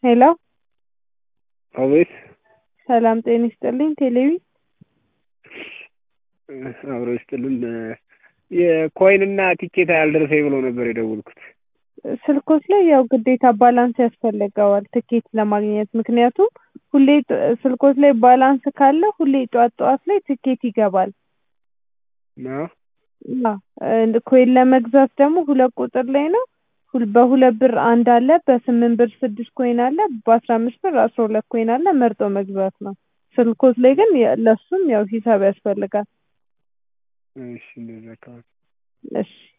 ሄሎ አቤት ሰላም ጤና ይስጥልኝ ቴሌቪ አብሮ ይስጥልን የኮይንና ቲኬት አልደረሰኝ ብሎ ነበር የደወልኩት ስልኮች ላይ ያው ግዴታ ባላንስ ያስፈልገዋል ትኬት ለማግኘት ምክንያቱም ሁሌ ስልኮች ላይ ባላንስ ካለ ሁሌ ጠዋት ጠዋት ላይ ትኬት ይገባል ነው አዎ ኮይን ለመግዛት ደግሞ ሁለት ቁጥር ላይ ነው በሁለት ብር አንድ አለ በስምንት ብር ስድስት ኮይን አለ በአስራ አምስት ብር አስራ ሁለት ኮይን አለ መርጦ መግዛት ነው ስልኮች ላይ ግን ለሱም ያው ሂሳብ ያስፈልጋል እሺ እንደዛ ከሆነ እሺ